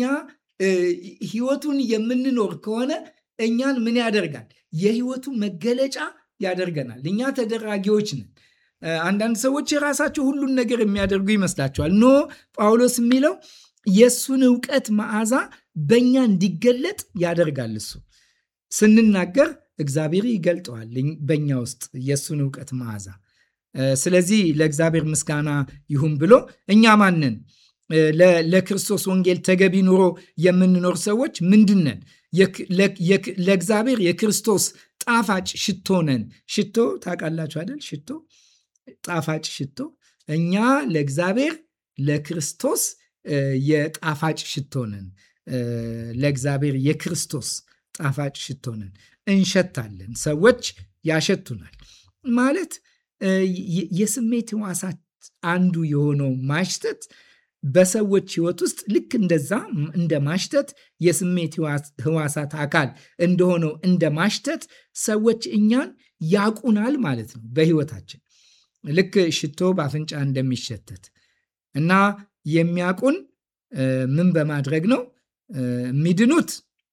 ህይወቱን የምንኖር ከሆነ እኛን ምን ያደርጋል? የህይወቱ መገለጫ ያደርገናል። እኛ ተደራጊዎች ነን። አንዳንድ ሰዎች የራሳቸው ሁሉን ነገር የሚያደርጉ ይመስላቸዋል። ኖ ጳውሎስ የሚለው የእሱን እውቀት መዓዛ በእኛ እንዲገለጥ ያደርጋል። እሱ ስንናገር እግዚአብሔር ይገልጠዋል በእኛ ውስጥ የእሱን እውቀት መዓዛ። ስለዚህ ለእግዚአብሔር ምስጋና ይሁን ብሎ እኛ ማንን ለክርስቶስ ወንጌል ተገቢ ኑሮ የምንኖር ሰዎች ምንድነን? ለእግዚአብሔር የክርስቶስ ጣፋጭ ሽቶ ነን። ሽቶ ታውቃላችሁ አይደል? ሽቶ ጣፋጭ ሽቶ። እኛ ለእግዚአብሔር ለክርስቶስ የጣፋጭ ሽቶ ነን። ለእግዚአብሔር የክርስቶስ ጣፋጭ ሽቶ ነን። እንሸታለን። ሰዎች ያሸቱናል። ማለት የስሜት ሕዋሳት አንዱ የሆነው ማሽተት በሰዎች ሕይወት ውስጥ ልክ እንደዛ እንደ ማሽተት የስሜት ሕዋሳት አካል እንደሆነው እንደ ማሽተት ሰዎች እኛን ያቁናል ማለት ነው። በሕይወታችን ልክ ሽቶ በአፍንጫ እንደሚሸተት እና የሚያቁን ምን በማድረግ ነው? የሚድኑት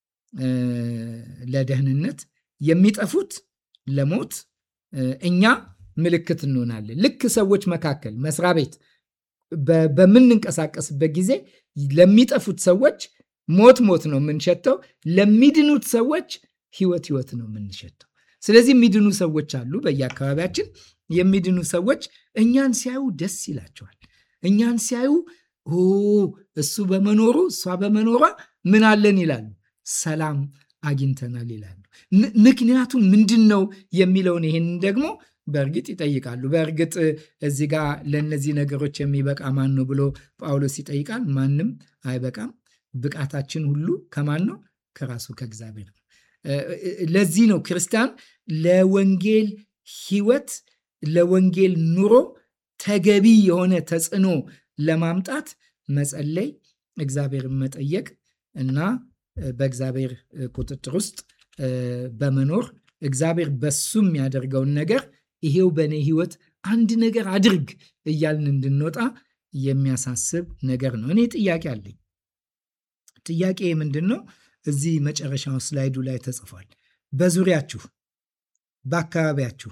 ለደህንነት የሚጠፉት ለሞት እኛ ምልክት እንሆናለን። ልክ ሰዎች መካከል መስሪያ ቤት በምንንቀሳቀስበት ጊዜ ለሚጠፉት ሰዎች ሞት ሞት ነው የምንሸተው፣ ለሚድኑት ሰዎች ህይወት ህይወት ነው የምንሸተው። ስለዚህ የሚድኑ ሰዎች አሉ በየአካባቢያችን። የሚድኑ ሰዎች እኛን ሲያዩ ደስ ይላቸዋል። እኛን ሲያዩ እሱ በመኖሩ እሷ በመኖሯ ምን አለን ይላሉ፣ ሰላም አግኝተናል ይላሉ። ምክንያቱም ምንድን ነው የሚለውን ይህንን ደግሞ በእርግጥ ይጠይቃሉ። በእርግጥ እዚህ ጋር ለእነዚህ ነገሮች የሚበቃ ማን ነው ብሎ ጳውሎስ ይጠይቃል። ማንም አይበቃም። ብቃታችን ሁሉ ከማን ነው? ከራሱ ከእግዚአብሔር ነው። ለዚህ ነው ክርስቲያን ለወንጌል ሕይወት ለወንጌል ኑሮ ተገቢ የሆነ ተጽዕኖ ለማምጣት መጸለይ፣ እግዚአብሔርን መጠየቅ እና በእግዚአብሔር ቁጥጥር ውስጥ በመኖር እግዚአብሔር በሱ የሚያደርገውን ነገር ይሄው በእኔ ሕይወት አንድ ነገር አድርግ እያልን እንድንወጣ የሚያሳስብ ነገር ነው። እኔ ጥያቄ አለኝ። ጥያቄ ምንድን ነው? እዚህ መጨረሻው ስላይዱ ላይ ተጽፏል። በዙሪያችሁ በአካባቢያችሁ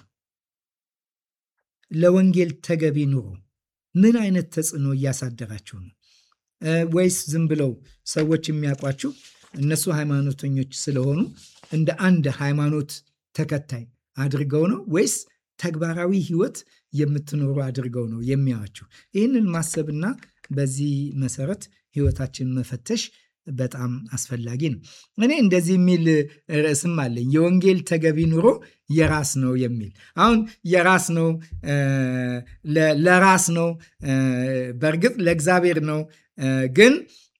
ለወንጌል ተገቢ ኑሮ ምን አይነት ተጽዕኖ እያሳደራችሁ ነው? ወይስ ዝም ብለው ሰዎች የሚያውቋችሁ እነሱ ሃይማኖተኞች ስለሆኑ እንደ አንድ ሃይማኖት ተከታይ አድርገው ነው ወይስ ተግባራዊ ሕይወት የምትኖሩ አድርገው ነው የሚያዋችሁ? ይህንን ማሰብና በዚህ መሰረት ሕይወታችን መፈተሽ በጣም አስፈላጊ ነው። እኔ እንደዚህ የሚል ርዕስም አለኝ፣ የወንጌል ተገቢ ኑሮ የራስ ነው የሚል አሁን የራስ ነው ለራስ ነው፣ በእርግጥ ለእግዚአብሔር ነው ግን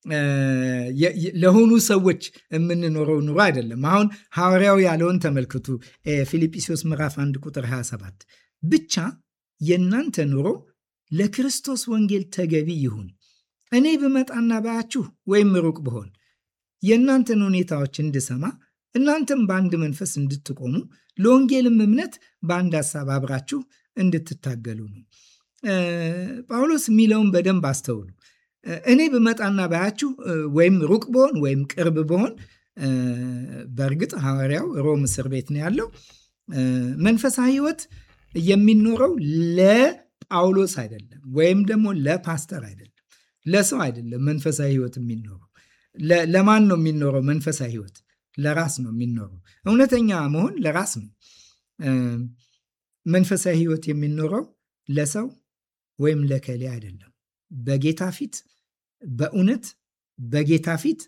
ለሆኑ ሰዎች የምንኖረው ኑሮ አይደለም። አሁን ሐዋርያው ያለውን ተመልክቱ። ፊልጵስዩስ ምዕራፍ 1 ቁጥር 27 ብቻ የእናንተ ኑሮ ለክርስቶስ ወንጌል ተገቢ ይሁን። እኔ ብመጣና ባያችሁ ወይም ሩቅ ብሆን የእናንተን ሁኔታዎች እንድሰማ እናንተም በአንድ መንፈስ እንድትቆሙ ለወንጌልም እምነት በአንድ ሀሳብ አብራችሁ እንድትታገሉ ነው። ጳውሎስ የሚለውን በደንብ አስተውሉ። እኔ ብመጣና ባያችሁ ወይም ሩቅ ብሆን ወይም ቅርብ ብሆን፣ በእርግጥ ሐዋርያው ሮም እስር ቤት ነው ያለው። መንፈሳዊ ሕይወት የሚኖረው ለጳውሎስ አይደለም፣ ወይም ደግሞ ለፓስተር አይደለም፣ ለሰው አይደለም። መንፈሳዊ ሕይወት የሚኖረው ለማን ነው የሚኖረው? መንፈሳዊ ሕይወት ለራስ ነው የሚኖረው። እውነተኛ መሆን ለራስ ነው። መንፈሳዊ ሕይወት የሚኖረው ለሰው ወይም ለከሌ አይደለም። በጌታ ፊት በእውነት በጌታ ፊት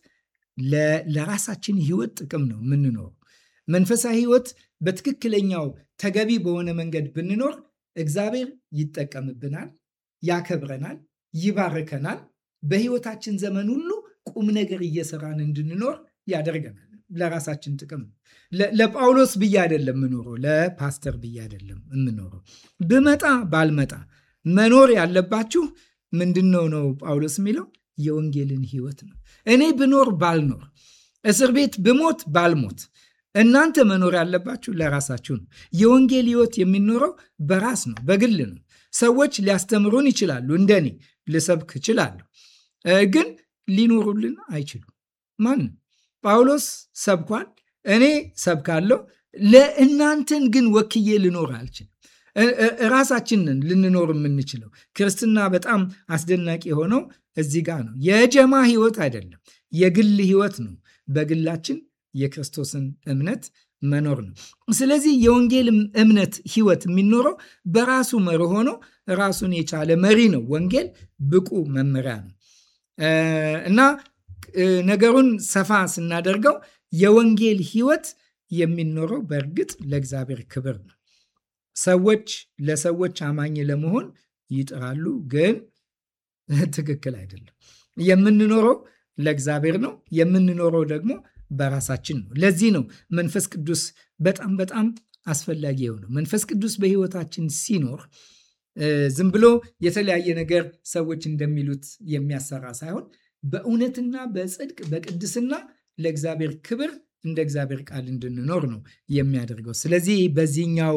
ለራሳችን ሕይወት ጥቅም ነው የምንኖረው። መንፈሳዊ ሕይወት በትክክለኛው ተገቢ በሆነ መንገድ ብንኖር እግዚአብሔር ይጠቀምብናል፣ ያከብረናል፣ ይባርከናል። በሕይወታችን ዘመን ሁሉ ቁም ነገር እየሰራን እንድንኖር ያደርገናል። ለራሳችን ጥቅም ነው። ለጳውሎስ ብዬ አይደለም የምኖረው፣ ለፓስተር ብዬ አይደለም የምኖረው። ብመጣ ባልመጣ መኖር ያለባችሁ ምንድን ነው ነው ጳውሎስ የሚለው የወንጌልን ሕይወት ነው። እኔ ብኖር ባልኖር፣ እስር ቤት ብሞት ባልሞት፣ እናንተ መኖር ያለባችሁ ለራሳችሁ ነው። የወንጌል ሕይወት የሚኖረው በራስ ነው፣ በግል ነው። ሰዎች ሊያስተምሩን ይችላሉ። እንደኔ ልሰብክ እችላለሁ፣ ግን ሊኖሩልን አይችሉም። ማንም ጳውሎስ ሰብኳል፣ እኔ ሰብካለሁ። ለእናንተን ግን ወክዬ ልኖር አልችልም። ራሳችንን ልንኖር የምንችለው ክርስትና በጣም አስደናቂ የሆነው እዚህ ጋር ነው። የጀማ ህይወት አይደለም፣ የግል ህይወት ነው። በግላችን የክርስቶስን እምነት መኖር ነው። ስለዚህ የወንጌል እምነት ህይወት የሚኖረው በራሱ መሪ ሆኖ ራሱን የቻለ መሪ ነው። ወንጌል ብቁ መመሪያ ነው እና ነገሩን ሰፋ ስናደርገው የወንጌል ህይወት የሚኖረው በእርግጥ ለእግዚአብሔር ክብር ነው። ሰዎች ለሰዎች አማኝ ለመሆን ይጥራሉ፣ ግን ትክክል አይደለም። የምንኖረው ለእግዚአብሔር ነው። የምንኖረው ደግሞ በራሳችን ነው። ለዚህ ነው መንፈስ ቅዱስ በጣም በጣም አስፈላጊ የሆነው። መንፈስ ቅዱስ በህይወታችን ሲኖር ዝም ብሎ የተለያየ ነገር ሰዎች እንደሚሉት የሚያሰራ ሳይሆን በእውነትና በጽድቅ በቅድስና ለእግዚአብሔር ክብር እንደ እግዚአብሔር ቃል እንድንኖር ነው የሚያደርገው። ስለዚህ በዚህኛው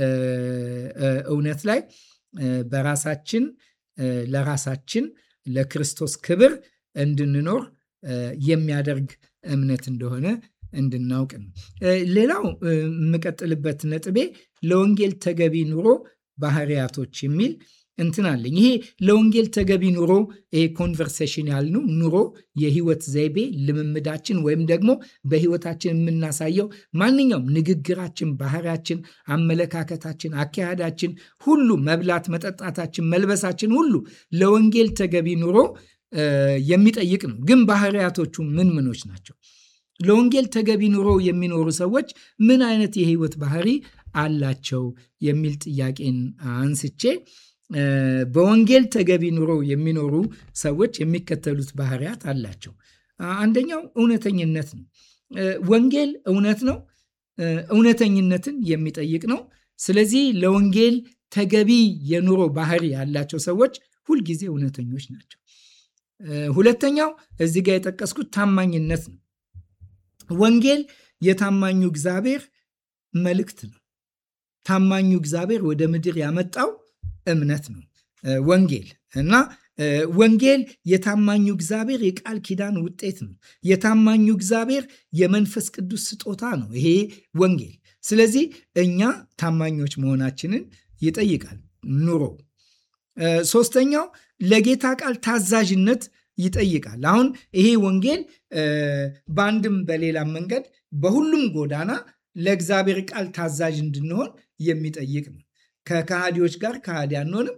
እውነት ላይ በራሳችን ለራሳችን ለክርስቶስ ክብር እንድንኖር የሚያደርግ እምነት እንደሆነ እንድናውቅ ነው። ሌላው የምቀጥልበት ነጥቤ ለወንጌል ተገቢ ኑሮ ባህሪያቶች የሚል እንትን አለኝ። ይሄ ለወንጌል ተገቢ ኑሮ ይሄ ኮንቨርሴሽን ያልነው ኑሮ የህይወት ዘይቤ ልምምዳችን፣ ወይም ደግሞ በህይወታችን የምናሳየው ማንኛውም ንግግራችን፣ ባህሪያችን፣ አመለካከታችን፣ አካሄዳችን ሁሉ መብላት፣ መጠጣታችን፣ መልበሳችን ሁሉ ለወንጌል ተገቢ ኑሮ የሚጠይቅ ነው። ግን ባህሪያቶቹ ምን ምኖች ናቸው? ለወንጌል ተገቢ ኑሮ የሚኖሩ ሰዎች ምን አይነት የህይወት ባህሪ አላቸው የሚል ጥያቄን አንስቼ በወንጌል ተገቢ ኑሮ የሚኖሩ ሰዎች የሚከተሉት ባህሪያት አላቸው። አንደኛው እውነተኝነት ነው። ወንጌል እውነት ነው። እውነተኝነትን የሚጠይቅ ነው። ስለዚህ ለወንጌል ተገቢ የኑሮ ባህሪ ያላቸው ሰዎች ሁልጊዜ እውነተኞች ናቸው። ሁለተኛው እዚህ ጋር የጠቀስኩት ታማኝነት ነው። ወንጌል የታማኙ እግዚአብሔር መልእክት ነው። ታማኙ እግዚአብሔር ወደ ምድር ያመጣው እምነት ነው ወንጌል እና ወንጌል የታማኙ እግዚአብሔር የቃል ኪዳን ውጤት ነው። የታማኙ እግዚአብሔር የመንፈስ ቅዱስ ስጦታ ነው ይሄ ወንጌል። ስለዚህ እኛ ታማኞች መሆናችንን ይጠይቃል ኑሮ። ሶስተኛው ለጌታ ቃል ታዛዥነት ይጠይቃል። አሁን ይሄ ወንጌል በአንድም በሌላም መንገድ በሁሉም ጎዳና ለእግዚአብሔር ቃል ታዛዥ እንድንሆን የሚጠይቅ ነው። ከከሃዲዎች ጋር ከሃዲ አንሆንም።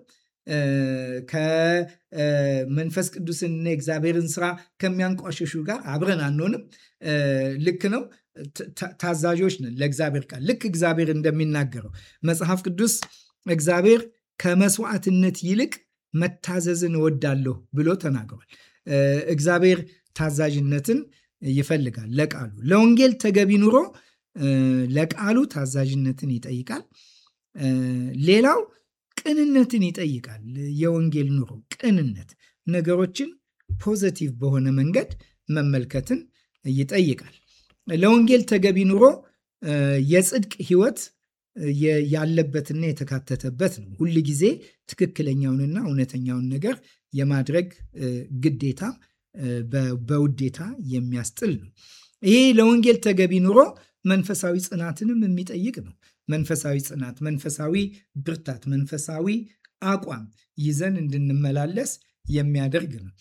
ከመንፈስ ቅዱስንና የእግዚአብሔርን ስራ ከሚያንቋሸሹ ጋር አብረን አንሆንም። ልክ ነው። ታዛዦች ነን ለእግዚአብሔር ቃል ልክ እግዚአብሔር እንደሚናገረው መጽሐፍ ቅዱስ እግዚአብሔር ከመስዋዕትነት ይልቅ መታዘዝን እወዳለሁ ብሎ ተናግሯል። እግዚአብሔር ታዛዥነትን ይፈልጋል ለቃሉ። ለወንጌል ተገቢ ኑሮ ለቃሉ ታዛዥነትን ይጠይቃል። ሌላው ቅንነትን ይጠይቃል። የወንጌል ኑሮ ቅንነት፣ ነገሮችን ፖዘቲቭ በሆነ መንገድ መመልከትን ይጠይቃል። ለወንጌል ተገቢ ኑሮ የጽድቅ ሕይወት ያለበትና የተካተተበት ነው። ሁል ጊዜ ትክክለኛውንና እውነተኛውን ነገር የማድረግ ግዴታ በውዴታ የሚያስጥል ነው። ይሄ ለወንጌል ተገቢ ኑሮ መንፈሳዊ ጽናትንም የሚጠይቅ ነው። መንፈሳዊ ጽናት፣ መንፈሳዊ ብርታት፣ መንፈሳዊ አቋም ይዘን እንድንመላለስ የሚያደርግ ነው።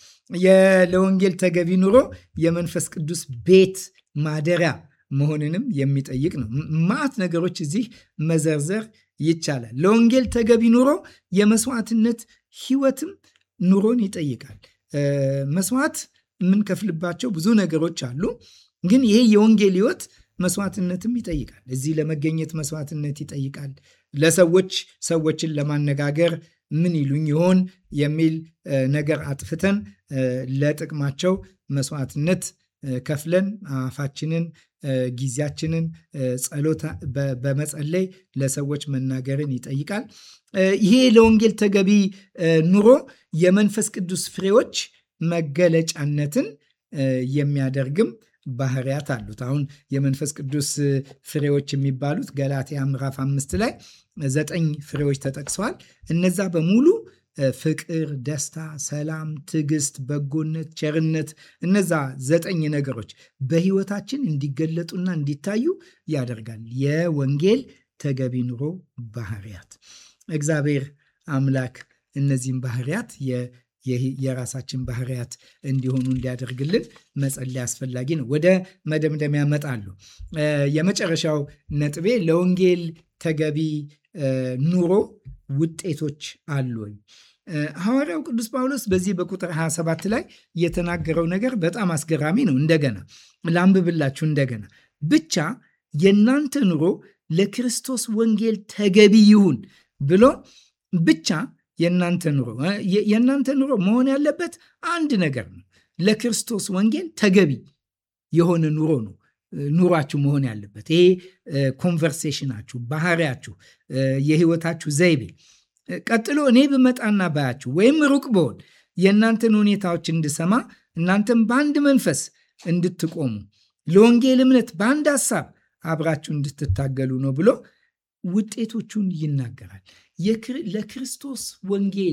ለወንጌል ተገቢ ኑሮ የመንፈስ ቅዱስ ቤት ማደሪያ መሆንንም የሚጠይቅ ነው። ማዕት ነገሮች እዚህ መዘርዘር ይቻላል። ለወንጌል ተገቢ ኑሮ የመስዋዕትነት ህይወትም ኑሮን ይጠይቃል። መስዋዕት የምንከፍልባቸው ብዙ ነገሮች አሉ። ግን ይሄ የወንጌል ህይወት መስዋዕትነትም ይጠይቃል። እዚህ ለመገኘት መስዋዕትነት ይጠይቃል። ለሰዎች ሰዎችን ለማነጋገር ምን ይሉኝ ይሆን የሚል ነገር አጥፍተን ለጥቅማቸው መስዋዕትነት ከፍለን አፋችንን፣ ጊዜያችንን ጸሎት በመጸለይ ለሰዎች መናገርን ይጠይቃል። ይሄ ለወንጌል ተገቢ ኑሮ የመንፈስ ቅዱስ ፍሬዎች መገለጫነትን የሚያደርግም ባህሪያት አሉት። አሁን የመንፈስ ቅዱስ ፍሬዎች የሚባሉት ገላትያ ምዕራፍ አምስት ላይ ዘጠኝ ፍሬዎች ተጠቅሰዋል። እነዛ በሙሉ ፍቅር፣ ደስታ፣ ሰላም፣ ትዕግስት፣ በጎነት፣ ቸርነት እነዛ ዘጠኝ ነገሮች በህይወታችን እንዲገለጡና እንዲታዩ ያደርጋል። የወንጌል ተገቢ ኑሮ ባህሪያት እግዚአብሔር አምላክ እነዚህም ባህሪያት የራሳችን ባህሪያት እንዲሆኑ እንዲያደርግልን መጸለይ አስፈላጊ ነው። ወደ መደምደሚያ እመጣለሁ። የመጨረሻው ነጥቤ ለወንጌል ተገቢ ኑሮ ውጤቶች አሉ ወይ? ሐዋርያው ቅዱስ ጳውሎስ በዚህ በቁጥር 27 ላይ የተናገረው ነገር በጣም አስገራሚ ነው። እንደገና ላንብብላችሁ። እንደገና ብቻ የእናንተ ኑሮ ለክርስቶስ ወንጌል ተገቢ ይሁን ብሎ ብቻ የእናንተ ኑሮ የእናንተ ኑሮ መሆን ያለበት አንድ ነገር ነው። ለክርስቶስ ወንጌል ተገቢ የሆነ ኑሮ ነው ኑሯችሁ መሆን ያለበት። ይሄ ኮንቨርሴሽናችሁ፣ ባህሪያችሁ፣ የህይወታችሁ ዘይቤ። ቀጥሎ እኔ ብመጣና ባያችሁ ወይም ሩቅ ብሆን የእናንተን ሁኔታዎች እንድሰማ እናንተም በአንድ መንፈስ እንድትቆሙ ለወንጌል እምነት በአንድ ሀሳብ አብራችሁ እንድትታገሉ ነው ብሎ ውጤቶቹን ይናገራል። ለክርስቶስ ወንጌል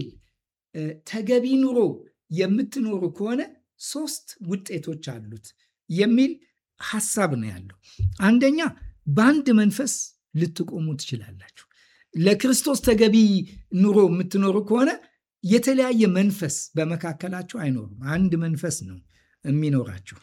ተገቢ ኑሮ የምትኖሩ ከሆነ ሶስት ውጤቶች አሉት የሚል ሀሳብ ነው ያለው። አንደኛ በአንድ መንፈስ ልትቆሙ ትችላላችሁ። ለክርስቶስ ተገቢ ኑሮ የምትኖሩ ከሆነ የተለያየ መንፈስ በመካከላችሁ አይኖርም። አንድ መንፈስ ነው የሚኖራችሁ።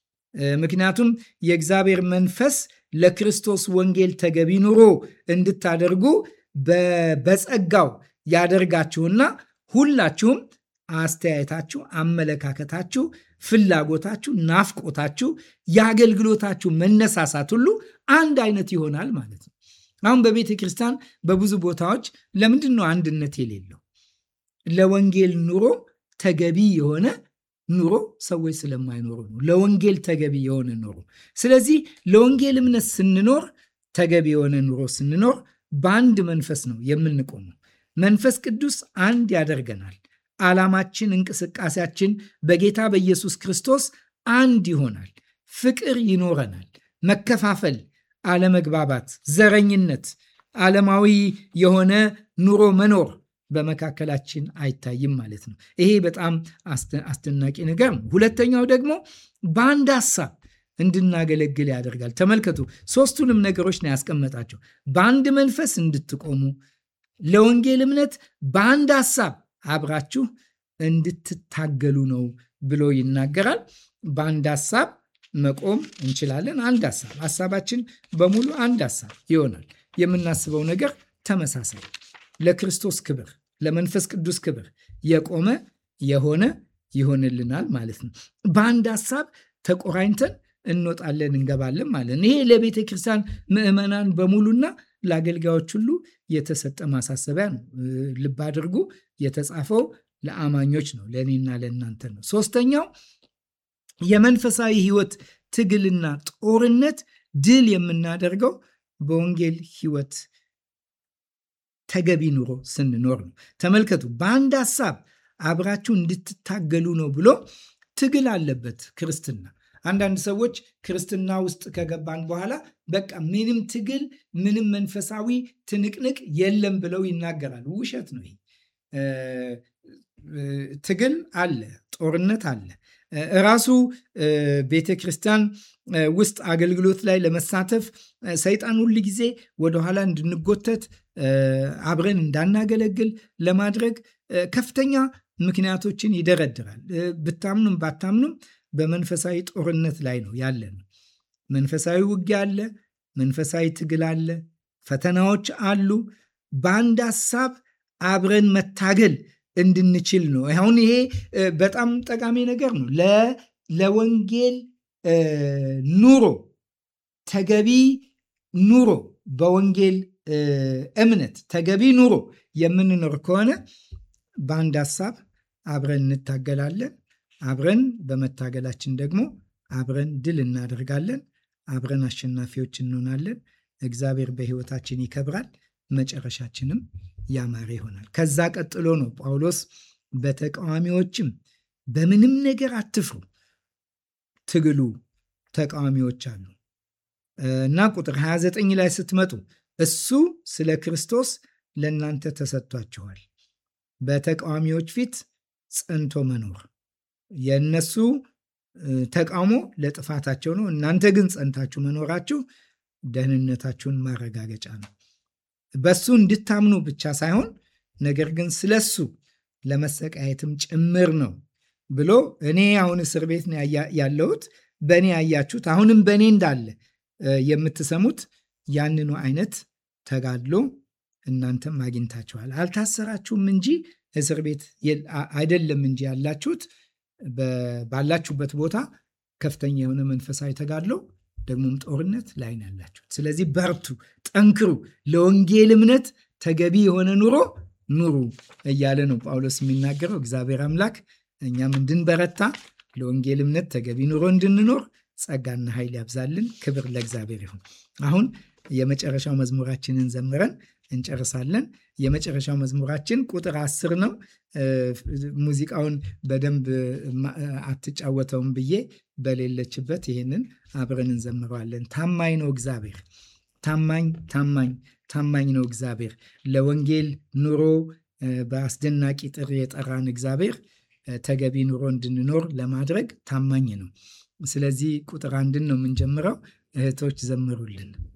ምክንያቱም የእግዚአብሔር መንፈስ ለክርስቶስ ወንጌል ተገቢ ኑሮ እንድታደርጉ በጸጋው ያደርጋችሁና ሁላችሁም አስተያየታችሁ፣ አመለካከታችሁ፣ ፍላጎታችሁ፣ ናፍቆታችሁ፣ የአገልግሎታችሁ መነሳሳት ሁሉ አንድ አይነት ይሆናል ማለት ነው። አሁን በቤተ ክርስቲያን በብዙ ቦታዎች ለምንድን ነው አንድነት የሌለው? ለወንጌል ኑሮ ተገቢ የሆነ ኑሮ ሰዎች ስለማይኖሩ ነው። ለወንጌል ተገቢ የሆነ ኑሮ። ስለዚህ ለወንጌል እምነት ስንኖር ተገቢ የሆነ ኑሮ ስንኖር በአንድ መንፈስ ነው የምንቆመው። መንፈስ ቅዱስ አንድ ያደርገናል። ዓላማችን፣ እንቅስቃሴያችን በጌታ በኢየሱስ ክርስቶስ አንድ ይሆናል። ፍቅር ይኖረናል። መከፋፈል፣ አለመግባባት፣ ዘረኝነት፣ ዓለማዊ የሆነ ኑሮ መኖር በመካከላችን አይታይም ማለት ነው። ይሄ በጣም አስደናቂ ነገር ነው። ሁለተኛው ደግሞ በአንድ ሀሳብ እንድናገለግል ያደርጋል። ተመልከቱ፣ ሶስቱንም ነገሮች ነው ያስቀመጣቸው። በአንድ መንፈስ እንድትቆሙ፣ ለወንጌል እምነት በአንድ ሀሳብ አብራችሁ እንድትታገሉ ነው ብሎ ይናገራል። በአንድ ሀሳብ መቆም እንችላለን። አንድ ሀሳብ ሀሳባችን በሙሉ አንድ ሀሳብ ይሆናል። የምናስበው ነገር ተመሳሳይ ለክርስቶስ ክብር፣ ለመንፈስ ቅዱስ ክብር የቆመ የሆነ ይሆንልናል ማለት ነው። በአንድ ሀሳብ ተቆራኝተን እንወጣለን እንገባለን ማለት ነው። ይሄ ለቤተ ክርስቲያን ምዕመናን በሙሉና ለአገልጋዮች ሁሉ የተሰጠ ማሳሰቢያ ነው። ልብ አድርጉ፣ የተጻፈው ለአማኞች ነው፣ ለእኔና ለእናንተ ነው። ሶስተኛው የመንፈሳዊ ሕይወት ትግልና ጦርነት ድል የምናደርገው በወንጌል ሕይወት ተገቢ ኑሮ ስንኖር ነው። ተመልከቱ፣ በአንድ ሀሳብ አብራችሁ እንድትታገሉ ነው ብሎ ትግል አለበት ክርስትና። አንዳንድ ሰዎች ክርስትና ውስጥ ከገባን በኋላ በቃ ምንም ትግል፣ ምንም መንፈሳዊ ትንቅንቅ የለም ብለው ይናገራሉ። ውሸት ነው። ትግል አለ፣ ጦርነት አለ። ራሱ ቤተ ክርስቲያን ውስጥ አገልግሎት ላይ ለመሳተፍ ሰይጣን ሁል ጊዜ ወደኋላ እንድንጎተት አብረን እንዳናገለግል ለማድረግ ከፍተኛ ምክንያቶችን ይደረድራል። ብታምኑም ባታምኑም በመንፈሳዊ ጦርነት ላይ ነው ያለን። መንፈሳዊ ውጊያ አለ፣ መንፈሳዊ ትግል አለ፣ ፈተናዎች አሉ። በአንድ ሀሳብ አብረን መታገል እንድንችል ነው። አሁን ይሄ በጣም ጠቃሚ ነገር ነው። ለወንጌል ኑሮ ተገቢ ኑሮ በወንጌል እምነት ተገቢ ኑሮ የምንኖር ከሆነ በአንድ ሀሳብ አብረን እንታገላለን። አብረን በመታገላችን ደግሞ አብረን ድል እናደርጋለን። አብረን አሸናፊዎች እንሆናለን። እግዚአብሔር በሕይወታችን ይከብራል። መጨረሻችንም ያማረ ይሆናል። ከዛ ቀጥሎ ነው ጳውሎስ በተቃዋሚዎችም በምንም ነገር አትፍሩ፣ ትግሉ ተቃዋሚዎች አሉ እና ቁጥር 29 ላይ ስትመጡ እሱ ስለ ክርስቶስ ለእናንተ ተሰጥቷችኋል። በተቃዋሚዎች ፊት ጸንቶ መኖር የእነሱ ተቃውሞ ለጥፋታቸው ነው። እናንተ ግን ጸንታችሁ መኖራችሁ ደህንነታችሁን ማረጋገጫ ነው። በሱ እንድታምኑ ብቻ ሳይሆን ነገር ግን ስለሱ ለመሰቃየትም ጭምር ነው ብሎ እኔ አሁን እስር ቤት ነው ያለሁት፣ በእኔ ያያችሁት አሁንም በእኔ እንዳለ የምትሰሙት ያንኑ አይነት ተጋድሎ እናንተም አግኝታችኋል። አልታሰራችሁም እንጂ እስር ቤት አይደለም እንጂ ያላችሁት ባላችሁበት ቦታ ከፍተኛ የሆነ መንፈሳዊ ተጋድሎ ደግሞም ጦርነት ላይ ነው ያላችሁት። ስለዚህ በርቱ፣ ጠንክሩ፣ ለወንጌል እምነት ተገቢ የሆነ ኑሮ ኑሩ እያለ ነው ጳውሎስ የሚናገረው። እግዚአብሔር አምላክ እኛም እንድንበረታ ለወንጌል እምነት ተገቢ ኑሮ እንድንኖር ጸጋና ኃይል ያብዛልን። ክብር ለእግዚአብሔር ይሁን። አሁን የመጨረሻው መዝሙራችንን ዘምረን እንጨርሳለን። የመጨረሻው መዝሙራችን ቁጥር አስር ነው። ሙዚቃውን በደንብ አትጫወተውም ብዬ በሌለችበት ይህንን አብረን እንዘምረዋለን። ታማኝ ነው እግዚአብሔር፣ ታማኝ ታማኝ ታማኝ ነው እግዚአብሔር። ለወንጌል ኑሮ በአስደናቂ ጥሪ የጠራን እግዚአብሔር ተገቢ ኑሮ እንድንኖር ለማድረግ ታማኝ ነው። ስለዚህ ቁጥር አንድን ነው የምንጀምረው። እህቶች ዘምሩልን።